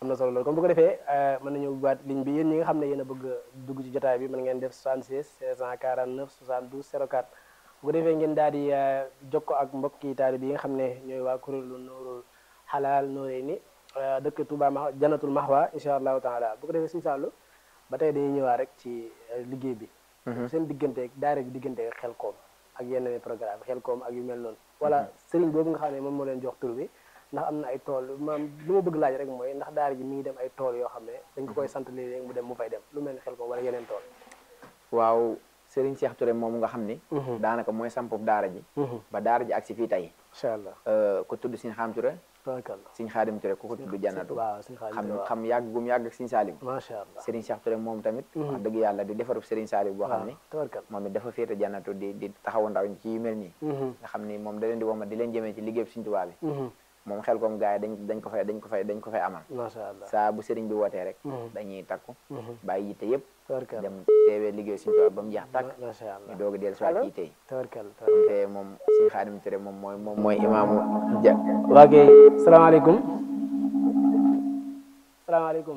am na solo loolu kon bu ko defee mën nañu ubbiwaat ligne bi yéen ñi nga xam ne yéen a bëgg a dugg ci jotaay bi mën ngeen def 76 649 72 04 bu ko defee ngeen daal di jokko ak mbokki taali bi yi nga xam ne ñooy waa kuréelu Nuurul Xalaal Nooré ni dëkk Touba ma Jannatul Mahwa incha allahu taala bu ko defee suñu sàllu ba tey dañuy ñëwaat rek ci liggéey bi seen digganteeg daara bi digganteeg xel koom ak yeneen programme xel koom ak yu mel noonu wala sëriñ boobu nga xam ne moom moo leen jox tur bi ndax am na ay tool maam lu ma bëgg laaj rek mooy ndax daara ji mi ngi dem ay tool yoo xam ne dañ ko koy sant léeg-léeg mu dem mu fay dem lu mel ni xel koom wala yeneen tool waaw Serigne Cheikh Touré moom nga xam ni daanaka mooy sampub daara ji ba daara ji ak si fii tey incha allah ku tudd Serigne Xam Touré tabarkalla Serigne Xaadim Touré ku ko tudd jannatu waaw suñu xaalis xam waaw xam yàgg gum yàgg ak Serigne Salim macha allah Serigne Cheikh Touré moom tamit wax dëgg yàlla di defarub Serigne Salim boo xam ni tabarkalla moom it dafa féete jannatu di di taxawu ndaw ñi ci yu mel nii nga xam ni moom da leen di woma di leen jëmee ci liggéey Serigne Touba bi moom xel koom gars yi dañ dañ ko fay dañ ko fay dañ ko fay amal macha allah saa bu Serigne bi wootee rek dañuy takku bàyyi yitte yëpp tabarkalla dem teewee liggéey Serigne Touba ba mu jeex tàkk macha allah ñu doog a dellu si waat ci yitte yi tabarkalla te moom Serigne Xaadim Touré moom mooy moom mooy imaamu ja waa kay salaamaaleykum salaamaaleykum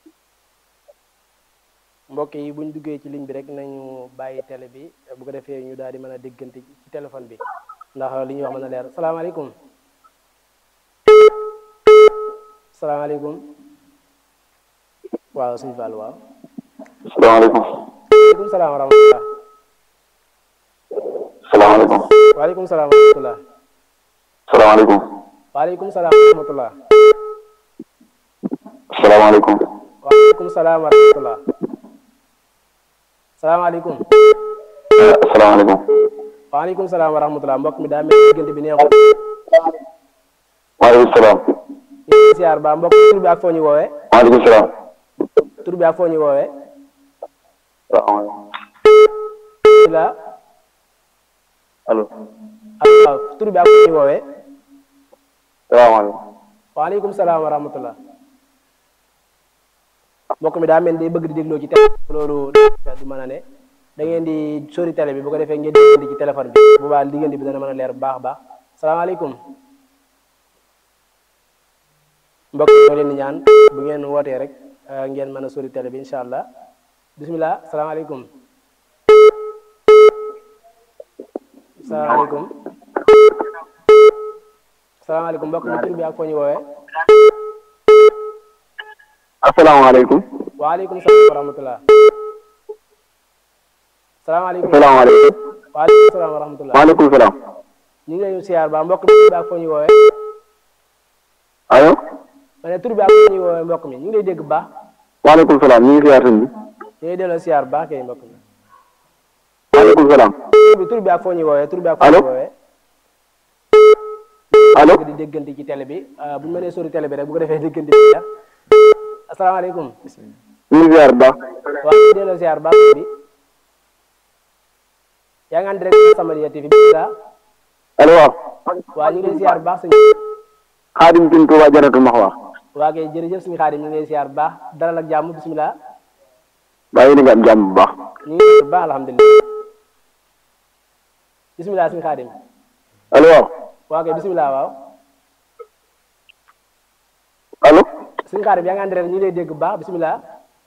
mbokk yi buñ duggee ci ligne bi rek nañu bàyyi télé bi bu ko defee ñu daal di mën a déggante ci téléphone bi ndax li ñuy wax mën a leer salaamaaleykum salaamaaleykum waaw suñu Fall waaw salaamaaleykum waaleykum salaam wa rahmatullah salaamaaleykum waaleykum salaam wa rahmatullah salaamaaleykum waaleykum salaam wa rahmatullah salaamaaleykum waaleykum salaam wa rahmatullah salaamaaleykum salaamaaleykum waaleykum salaam wa rahmatullah mbokk mi daa mel ni diggante bi neexul waaleykum salaam ñu ngi siyaar ba mbokk tur bi ak foo ñu woowee waaleykum salaam tur bi ak foo ñu woowee salaamaaleykum la allo waaw tur bi ak foo ñu woowee salaamaaleykum waaleykum salaam wa rahmatullah mbokk mi daa mel ni day bëgg di dégloo ci télé loolu du mën a ne da ngeen di sori télé bi bu ko defee ngeen déggante ci téléphone bi bu baax diggante bi dana mën a leer bu baax a baax salaamaaleykum mbokk yi ñoo leen di ñaan bu ngeen wootee rek ngeen mën a sori télé bi incha allah bismillah salaamaaleykum salaamaaleykum salaamaaleykum mbokk mi tur bi ak foo ñu woowee asalaamaaleykum waaleykum salaam wa rahmatullah salaamaaleykum asalaamaaleykum waaleykum salaam wa rahmatullah waaleykum salaam ñu ngi lay siyaar ba mbokk mi tur bi ak foo ñu woowee allo ma ne tur bi ak foo ñu woowee mbokk mi ñu ngi lay dégg bu baax waaleykum salaam ñu ngi siyaar sëñ bi ñu ngi delloo siyaar bu baax kay mbokk mi waaleykum salaam tur bi tur bi ak foo ñu woowee tur bi ak foo Allo? ñu woowee allo di déggante ci télé bi bu ñu mënee sori télé bi rek bu ko defee déggante bi leer asalaamaaleykum ñu ngi siyaar bu baax waaw ñu ngi delloo siyaar bu baax bi yaa ngi en direct Samadiyya TV bi la allo waaw waaw ñu ngi lay siyaar bu baax sëñ xaadim tin Tuuba Jannatul Maxwa waa kay jërëjëf suñu xaadim ñu ngi lay siyaar bu baax dalal ak jàmm bisimilah bàyyi ni nga am jàmm bu baax ñu ngi lay bu baax alhamdulilah bisimilah suñu xaadim allo waaw waa kay bisimilah waaw allo suñu xaadim yaa ngi en direct ñu ngi lay dégg bu baax bisimilah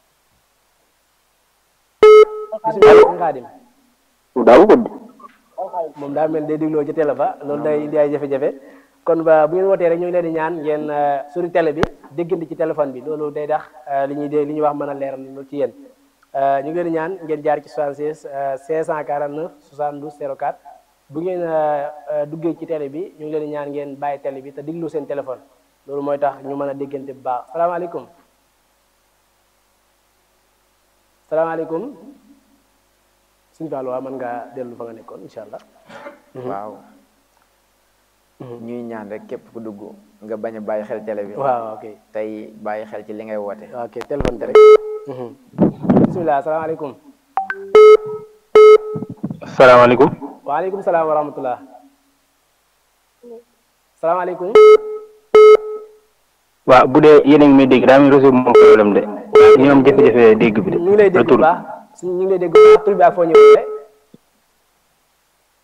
bisimilah suñu xaadim daaw ko di moom daa mel day dégloo ci télé ba loolu day indi ay jafe-jafe kon ba bu ngeen wootee rek ñu ngi leen di ñaan ngeen sori télé bi déggante ci téléphone bi loolu day tax li ñuy dé li ñuy wax mën a leeral lu ci yéen ñu ngi leen di ñaan ngeen jaar ci 76 549 72 04 bu ngeen duggee ci télé bi ñu ngi leen di ñaan ngeen bàyyi télé bi te déglu seen téléphone loolu mooy tax ñu mën a déggante bu baax salaamaaleykum salaamaaleykum suñu Fallou waaw mën ngaa dellu fa nga nekkoon incha allah. waaw ñuy ñaan rek képp ku dugg nga bañ a bàyyi xel télé bi waaw ok tey bàyyi xel ci li ngay woote ok téléphone bi rek. bisimilah salaamaaleykum. salaamaaleykum waaleykum salaam wa rahmatullah. salaamaaleykum. waaw bu dee yéen a ngi may dégg daa am réseau moom problème de ñu am jafe-jafe dégg bi de ñu ngi lay dégg bu retour baax suñ ñu ngi lay dégg bu baax tur bi ak foo ñëwee.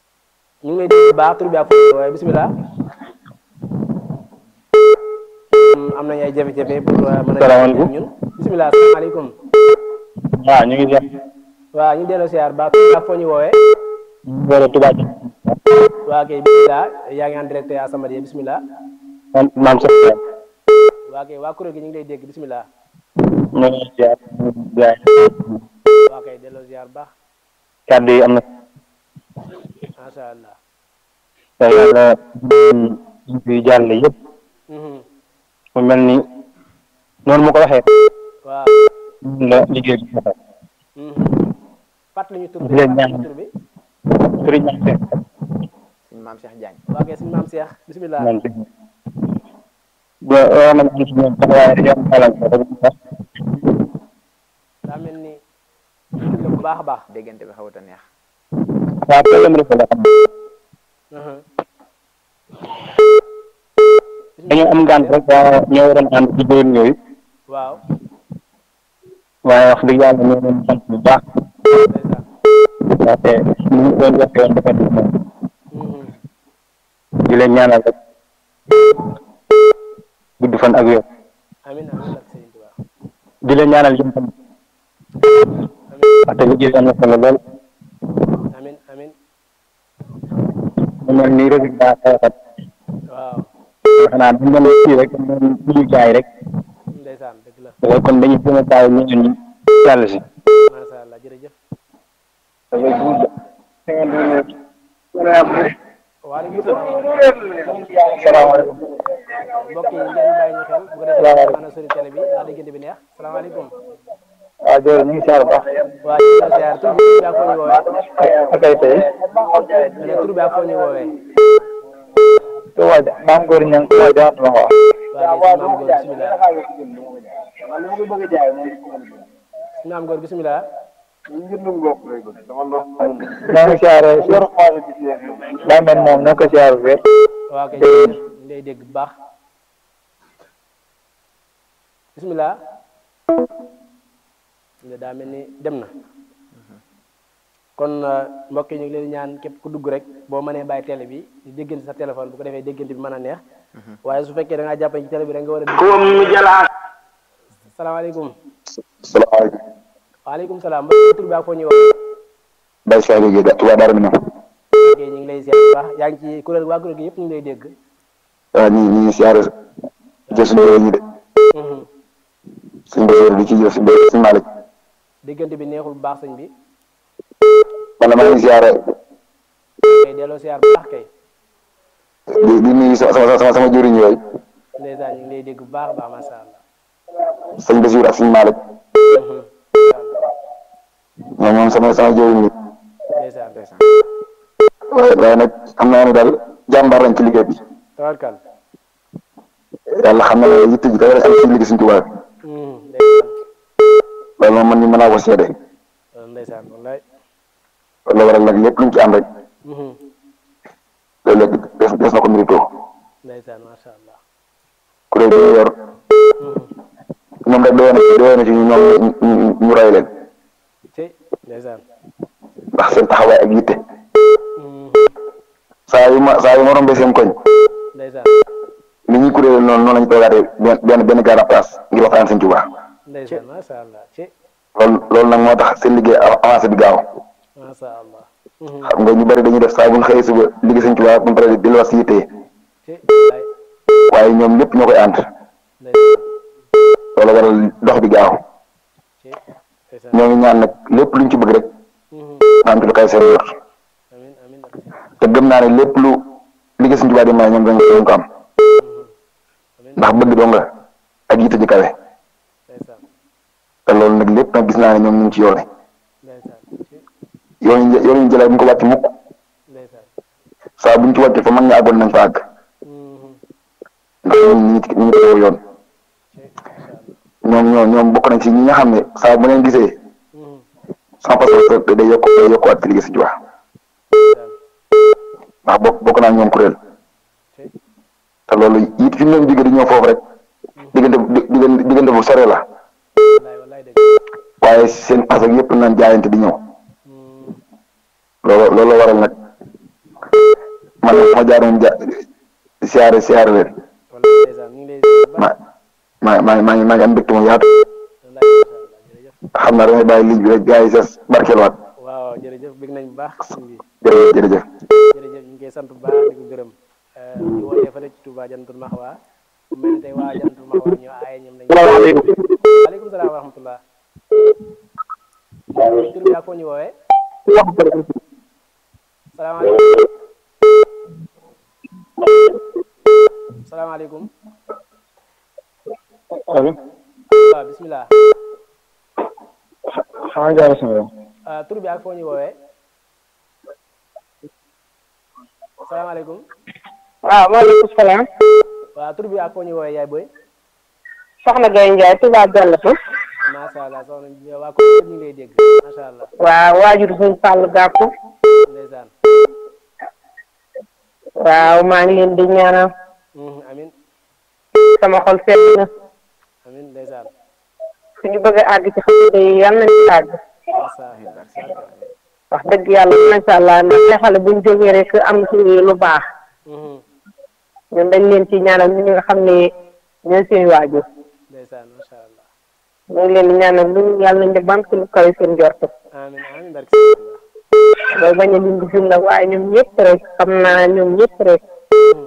ñu ngi lay dégg bu baax tur bi ak foo ñëwee bisimilah. am nañu ay jafe-jafe pour mën a Salaamaaleykum. ñun bisimilah salaamaaleykum waaw ñu ngi jàpp waaw ñu delloo siyaar baax baax foo ñu woowee wala tubaab waa kay bisimilah yaa ngi en direct à Samadiyya bisimilah maam maam sax waa kay waa kuréel gi ñu ngi lay dégg bisimilah ñu ngi ziar gaay waa kay delloo siyaar baax kàddu yi am na macha allah te yàlla ñu fi jàll yëpp Mhm. mu mel ni noonu mu ko waxee waaw noonu la liggéey bi defee Mhm. fàttali ñu tur bi Di leen fàttali ñu ñaan. tur bi sëriñ Maam Seex suñu maam Cheikh Diagne waa kay suñu maam Cheikh bisimilah maam Seex ba war nañ am ci ñoom sax waaye dañoo am gàllankoor rek moo tax daa mel ni dégg nga bu baax a baax déggante bi xawut a neex waaw problème rek la xam Mhm. dañoo am gànt rek waaye ñoo waroon ànd ci déwén yooyu waaw waaye wax dëgg yàlla ñoo leen sant bu baax ndeysaan ndaxte ni ñu doon waxee woon dafa def moom Mhm. di leen ñaanal rek gudd fan ak wér amin amin barke Sëriñ Tuubaa di leen ñaanal yéen tamit amin ndaxte liggéey bi am na solo lool amin amin mu mel ni résultat xeexat waaw xanaa dañ doon kii rek dañ doon ñu jaay rek ndeysaan dëgg la waaye kon dañuy gën a bàyyi ñeneen ñi jàll si macha allah jërëjëf waaleykum salaam mbokk yi ngeen bàyyi ñu xel bu ko defee mën a sori télé bi ndax diggante bi neex salaamaaleykum waaw jërëjëf ñu ngi siyaar baax waa ñu ngi ziar tur bi ak foo ñu woowee akay tey ma ne tur bi ak foo ñu woowee to waaj maam góor ñang ko jaat ma wax waa kay maam góor bisimilah maam góor bisimilah ñoo ngi siyaare daa mel moom ñoo ko siyaar wér waa kay ñu ngi lay dégg bu baax bisimilah nga daa mel ni dem na kon euh, mbokk yi ñu ngi leen di ñaan képp ku dugg rek boo mënee bàyyi télé bi di déggante sa téléphone bu ko defee déggante bi mën a neex waaye su fekkee da ngaa jàpp ci télé bi rek nga war a dégg salaamaaleykum salaamaaleykum waaleykum salaam mbokk tur bi ak foo ñuy wax Baye Saliou Guèye da Touba Darou Minam ok ñu ngi lay ziar bu baax yaa ngi ci kuréel waa kuréel gi yëpp ñu ngi lay dégg waaw ñi ñi ngi siyaare jël suñu réew ñi de Mhm. suñu bësër di ci jël suñu bësër suñu Malick déggante bi neexul bu baax sëñ bi man la maa ngi siyaare kay delloo ziar bu baax kay di di nuyu sama sama sama sama jëriñ yooyu ndeysaan ñu ngi lay dégg bu baax a baax macha allah sëñ Basiir ak suñu Malick Mhm. ñoom moom sama sama jëriñ yi ndeysaan ndeysaan waaye waaye nag xam naa ne daal jàmbaar lañ ci liggéey bi tawarkal yàlla xam na ne yitte ji kawe rek am ci liggéey suñu Tuubaa bi Mhm. ndeysaan loolu moom man ni mën naa ko seede Euh, ndeysaan wallaay loolu waral nag lépp luñ ci am rek Mhm. loolu lépp des des na ko mérito ndeysaan macha allah kuréel bi ñu yor Mhm. ñoom rek doyoon na ci doyoon na ci ñoom ñu- ñu ñu roy leen ci ndeysaan ndax seen taxawaay ak yitte Mhm. saa yu ma saa yu ma rombee seen koñ ndeysaan ni ñuy kuréel noonu noonu lañu toogaatee benn benn benn gaara place ngir waxtaan seen Tuubaa ndeysaan macha allah ci loolu loolu nag moo tax seen liggéey av- avancé bi gaaw macha allah Mhm. xam nga ñu bari dañuy def saa bu ñu xëyee suba liggéey seen Tuubaa ba pare di la si yitte ci wallaay waaye ñoom ñëpp ñoo koy ànd ndeysaan loolu waral dox bi gaaw ci ndeysaan ñoo ngi ñaan nag lépp luñ ci bëgg rek Mhm. na am ci lu kay seen yor amin amin barke Sëriñ te gëm naa ne lépp lu liggéey seen Tuubaa di may ñoom dañ dañ ko am amin ndax bëgg dong la ak yitte ji kawe ndeysaan te loolu nag lépp nag gis naa ne ñoom ñu ngi ci yoone ndeysaan ci yoon yi yoon yi jëlaat bu ñu ko wàcc mukk ndeysaan saa buñ ci wàcc fa mag ña àggoon nañ fa àgg Mhm. ndax ñun ñu ngi ci ñu ngi ko yoon ci macha allah ñoom ñoo ñoom bokk nañ ci ñi nga xam ne saa bu leen gisee Mhm. sans passeport day day yokk day yokkuwaat ci liggéey si Tuubaa ndeysaan ndax bokk bokk naa ñoom kuréel ci te loolu it fi mu leen jóge di ñëw foofu rek diggante bu diggante diggante bu sore la wallaay wallaay dëgg waaye seen pas ak yëpp nañ jaayante di ñëw Mhm. loolu loolu waral nag man nag ma jaaroon ja siyaare siyaare leen wallaay ndeysaan ñu ngi lay ziar bu baax. ma maa maa maa ngi maa ngi am mbégte mu yaatu wallaay macha allah jërëjëf xam naa damay bàyyi ligne bi rek gars yi ses barkeelwaat waaw jërëjëf bëgg nañ bu baax sëñ bi jërëjëf jërëjëf jërëjëf ñu ngi koy sant bu baax di ko gërëm di wootee fële ci Touba Jannatul Maxwa mu mel ni tey waa Jannatul Maxwa ñu aaye ñoom lañ salaamaaleykum waaleykum salaam wa rahmatullah tur bi ak foo ñu woowee salaamaaleykum salaamaaleykum allo waaw bismillah xanaa jaara sama yow ah, tur bi ak foo ñu woowee salaamaaleykum waaw maaleykum salaam waaw tur bi ak foo ñu woowee yaay boy soxna Gaye Ndiaye Touba Jallatu macha allah soxna bi waa ko ñu ngi lay dégg macha allah waaw waajur suñ Fall Gàkku ndeysaan waaw maa ngi leen di ñaanal Mhm, amin sama xol sedd na amin ndeysaan suñu bëgg a àgg ci xasida yi yal nañ ci àgg macha allah wax dëgg yàlla macha allah ndax ay xale buñ jógee rek am ci lu baax Mhm, ñun dañ leen ci ñaanal ñi nga xam ne ñooy seen waajur ndeysaan macha allah ñu ngi leen di ñaanal lu yàlla nañ def ba am ci lu kawe seen njort amin amin barke Sëriñ Tuubaa. loolu bañ a lim di jum nag waaye ñoom ñëpp rek xam naa ñoom ñëpp rek Mhm.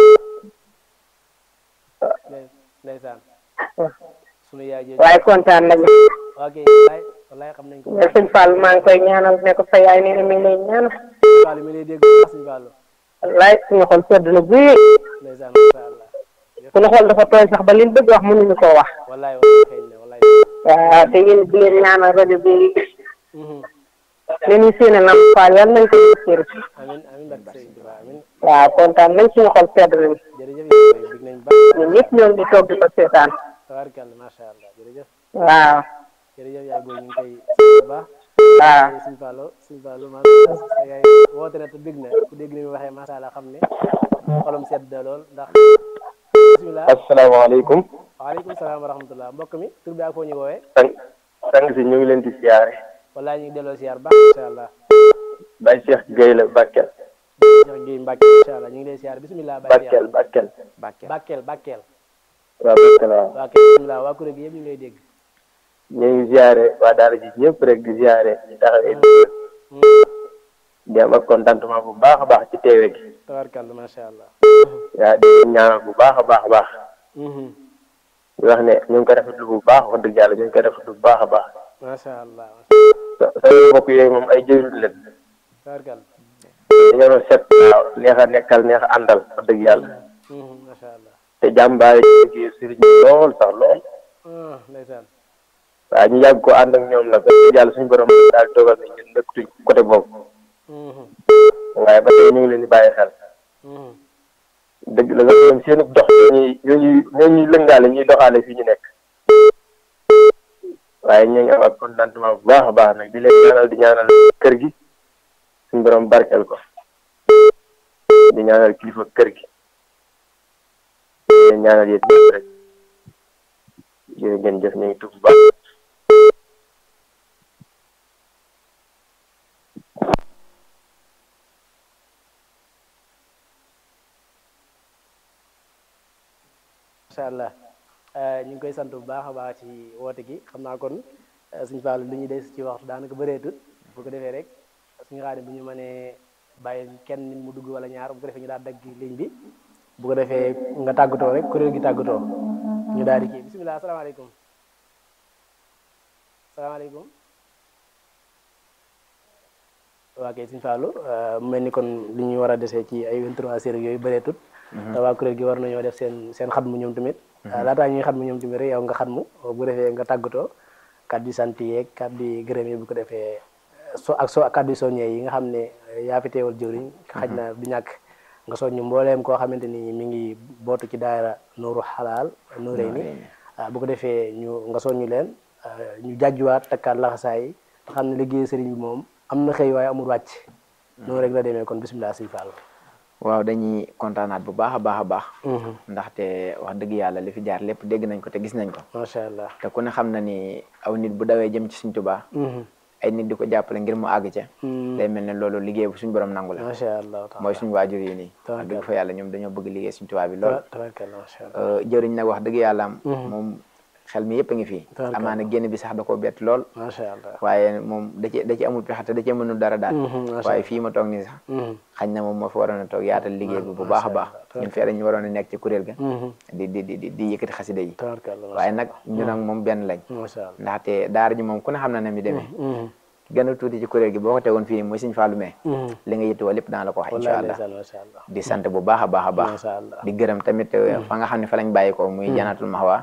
Ndey- ndeysaan sunu yaay jooju waaye kontaan nañu ok wallaay wallaay xam nañ ko mais suñ Fall maa ngi koy ñaanal ne ko sa yaay nee na mi ngi lay ñaanal Fallou mi lay dégg bu baax suñu Fallou wallaay suñu xol sedd na guy ndeysaan macha allah suñu xol dafa tooy sax ba liñ bëgg wax mënuñu koo wax wallaay wallaay xëy na wallaay waaw te yéen di leen ñaanal rajo bi Mhm. leen ñu séene Lamp Fall yal nañ ko yëkkër amin amin barke Sëriñ Tuubaa amin waaw kontaan nañ suñu xol sedd nañ jërëjëf yaay boy bëgg nañ bu baax ñun ñëpp ñoo ngi toog di ko seetaan tabaarkalla macha allah jërëjëf waaw jërëjëf yaay boy ñu ngi koy sant bu baax waaw suñ Fallou suñ Fallou macha allah sa yaay woote na te bég na ku dégg ni mu waxee macha allah xam ne xolam sedd na lool ndax bismillah asalaamaaleykum waaleykum salaam wa rahmatullah mbokk mi tur bi ak foo ñu woowee sang sang si ñu ngi leen di siyaare wallaay ñu ngi delloo siyaar baax macha allah Baye Cheikh Gueye la Bakel Cheikh Guèye Mbacke macha allah ñu ngi lay siyaar bismillah Baye Bakel Bakel Bakel Bakel Bakel waaw Bakel waaw waa kay bismillah waa kuréel gi yëpp ñu ngi lay dégg ñu ngi siyaare waa daara ji ñëpp rek di siyaare di taxawee di am ak contentement bu baax a baax ci teewe gi tabarkalla macha allah waa di ñaanal bu baax a baax a baax Mhm. di wax ne ñu ngi ko rafetlu bu baax wax dëgg yàlla ñu ngi ko rafetlu bu baax a baax macha allah sa sa mbokk yooyu moom ay jëriñ leen tabarkalla dañoo set waaw neex a nekkal neex a àndal wax dëgg yàlla Mhm, macha allah te jàmbaare ci liggéey sëriñ bi lool sax lool ah ndeysaan waaw ñu yàgg ko ànd ak ñoom nag wax dëgg yàlla suñu borom daal dogal na ñun dëkkutuñ côté boobu Mhm. waaye ba tey ñu ngi leen di bàyyi xel Mhm. dëgg la nga ñoom seen dox ñuy ñuy ñuy lëngaale ñuy doxaale fii ñu nekk waaye ñu ngi am ak contentement bu baax a baax nag di leen ñaanal di ñaanal kër gi suñu borom barkeel ko di ñaanal kilifa kër gi di leen ñaanal yéen ñëpp rek jërë ngeen jëf ñu ngi tudd bu baax macha allah Eh, ñu ngi koy sant bu baax a baax ci woote gi xam naa kon eh, suñu Fallou li ñuy des ci waxtu daanaka bëreetut bu ko defee rek suñu xaar bu ñu mënee bàyyi kenn nit mu dugg wala ñaar bu ko defee ñu daal dagg ligne bi bu ko defee nga tàggatoo rek kuréel gi tàggatoo ñu daal di kii bisimilah asalaamaaleykum salaamaaleykum waa kay suñu Fallou eh, mu mel ni kon li ñuy war a desee ci ay 23 séries yooyu bëreetut te waa kuréel gi war nañoo def seen seen xatmu ñoom tamit laataa ñuy xatmu ñoom tamit rek yow nga xatmu bu defee nga tàggatoo kàddu sant yeeg kàddu gërëm yi bu ko defee so ak so kàddu soññee yi nga xam ne yaa fi teewal jëwriñ xaj na du ñàkk nga soññu mbooleem koo xamante ni mi ngi bootu ci daayira Nuuru Xalaal Nuurey ni bu ko defee ñu nga soññu leen ñu jàjjuwaat takkaat laxasaay yi nga xam ne liggéey sëriñ bi moom am na xëy waaye amul wàcc noonu rek la demee kon bisimilah sëñ Fall waaw dañuy kontaanaat bu baax a baax a baax ndaxte wax dëgg yàlla li fi jaar lépp dégg nañ ko te gis nañ ko macha allah te ku ne xam na ni aw nit bu dawee jëm ci Sëriñ Tuubaa ay nit di ko jàppale ngir mu àgg ca day mel ne loolu liggéey bu suñu borom nangu la macha allah taala mooy suñu waajur yi nii Tabaraka wax dëgg fa yàlla ñoom dañoo bëgg liggéey suñu tubaab bi lool tabarkalla macha allah jëriñ nag wax dëgg yàlla am moom xel mi yëpp a ngi fii Tabaraka amaana génn bi sax da koo bett lool macha allah waaye moom da ci da ci amul pexe te da ci mënul dara daal macha waaye fii ma toog nii sax xañ na moom moo fa waroon a toog yaatal liggéey bi bu baax a baax ñun fee dañu waroon a nekk ci kuréel ga di di di di di yëkkati xasida yi tabarkalla waaye nag ñun ak moom benn lañ macha allah ndaxte daara ji moom ku ne xam na ne mi demee gën a tuuti ci kuréel gi boo ko tegoon fii nii mooy Sëñ Fallu mee li nga yittewoo lépp daan la ko wax incha wallahi allah ndeysaan macha allah di sant bu baax a baax a baax macha allah di gërëm tamit fa nga xam ne fa lañ bàyyi ko muy janatul maxwa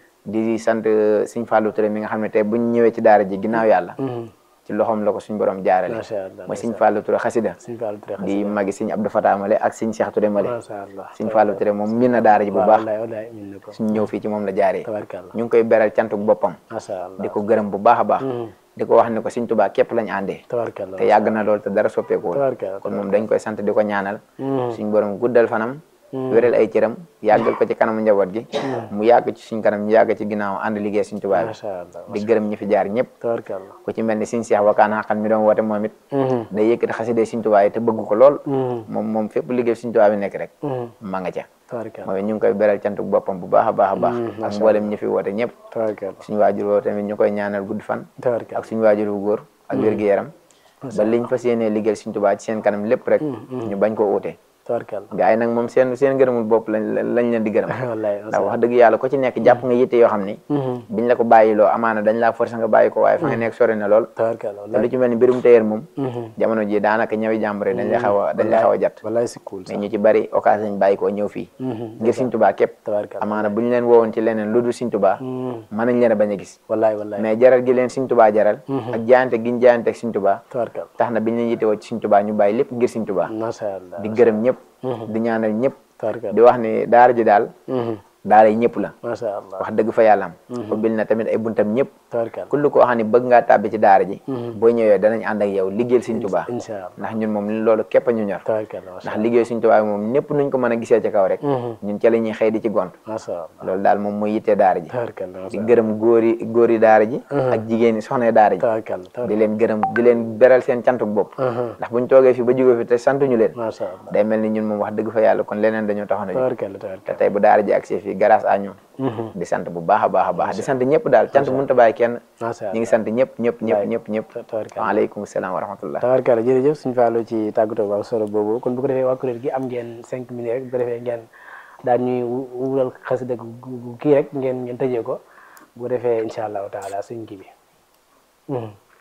di sant Sëñ Fallu Touré mi nga xam ne tey buñ ñëwee ci daara ji ginnaaw yàlla ci loxoom la ko suñ borom jaarale macha allah mooy Sëñ Fallu Touré xasida Sëñ Fallu Touré di magi Sëñ Abdou Fatah Male ak Sëñ Cheikh Touré Male macha allah Sëñ Fallu Touré moom min na daara ji bu baax wallahi wallahi min na ko suñ ñëw fii ci moom la jaaree tabarkalla ñu ngi koy beral cantuk boppam macha allah di ko gërëm bu baax a baax di ko wax ne ko Sëñ Tuubaa képp lañ àndee tabarkalla te yàgg na lool te dara soppeekuwul tabarkalla kon moom dañ koy sant di ko ñaanal suñ borom guddal fanam wéral ay cëram yàggal ko ci kanamu njaboot gi mu yàgg ci suñ kanam ñu yàgg ci ginnaaw ànd liggéey Sëñ Tuubaa bi macha allah di gërëm ñi fi jaar ñëpp tabarkalla ku ci mel ni Sëñ Seex Wakaan xaqan mi doon woote moom it day yëkkati xaside Sëñ Tuubaa yi te bëgg ko lool moom moom fépp liggéey Sëñ Tuubaa bi nekk rek ma nga ca tabarkalla mooy ñu ngi koy beral cantuk boppam bu baax a baax a baax ak mboolem ñi fi woote ñëpp tabarkalla suñu waajur woo tamit ñu koy ñaanal gudd fan tabarkalla ak suñu waajur wu góor ak wér-gu-yaram ba liñ fas yéenee liggéeyal Sëñ Tuubaa ci seen kanam lépp rek ñu bañ ko uute tabarkalla gaa yi nag moom seen seen gërëmul bopp lañ lañ leen di gërëm wallahi ndax wax dëgg yàlla ko ci nekk jàpp nga yitte yoo xam ni biñ la ko bàyyiloo amaana dañ laa forcé nga bàyyi ko waaye fa nga nekk sori na lool tabarkalla te lu ci mel ni mbirum téyeer moom jamono ji daanaka ñawi jàmbur yi dañ lay xaw a dañ lay xaw a jat wallahi si cool mais ñu ci bari occasion lañ bàyyi koo ñëw fii ngir Sëñ Tuubaa képp tabarkalla amaana buñ leen woowoon ci leneen lu dul Sëñ Tuubaa mën nañ leen a bañ a gis wallahi wallahi mais jaral gi leen Sëñ Tuubaa jaral ak jaayante giñ jaayante ak Sëñ Tuubaa tabarkalla tax na biñ leen yittewoo ci Sëñ Tuubaa ñu bàyyi lépp ngir Sëñ Tuubaa macha allah di gërëm ñëpp di ñaanal ñëpp tabarkalla di wax ni daara ji daal daara yi ñëpp la macha allah wax dëgg fa yàlla am ubbil na tamit ay buntam ñëpp tabarkalla kullu koo xam ne bëgg ngaa tàbbi ci daara ji boo ñëwee danañ ànd ak yow liggéeyal Sëñ Tuubaa incha allah ndax ñun moom loolu képp a ñu ñor tabarkalla macha ndax liggéey Sëñ Tuubaa bi moom ñëpp nuñ ko mën a gisee ci kaw rek ñun ca la ñuy xëy di ci gont macha allah loolu daal moom mooy yittee daara ji tabarkalla di macha gërëm góor yi góor yi daara ji ak jigéen yi soxna daara ji tabarkalla di leen gërëm di leen beral seen cantuk bopp ndax buñ toogee fi ba jógee fi te santuñu leen macha allah day mel ni ñun moom wax dëgg fa yàlla kon leneen dañoo taxoon a jóg tabarkalla te tabarkalla tey bu daara ji agsee fii grâce à ñoom di sant bu baax a baax a baax di sant ñëpp daal cant mënut a bàyyi kenn macha ñu allah ngi sant ñëpp ñëpp ñëpp ñëpp ñëpp tabarkalla waaleykum salaam wa rahmatullah tabarkalla jërëjëf suñu fàllu ci tàggatoo bu am solo boobu kon bu ko defee waa kuréel gi am ngeen cinq minutes rek bu ko defee ngeen daal ñuy wural xasida gu kii rek ngeen ngeen tëjee ko bu ko defee incha allahu taala suñ kii bi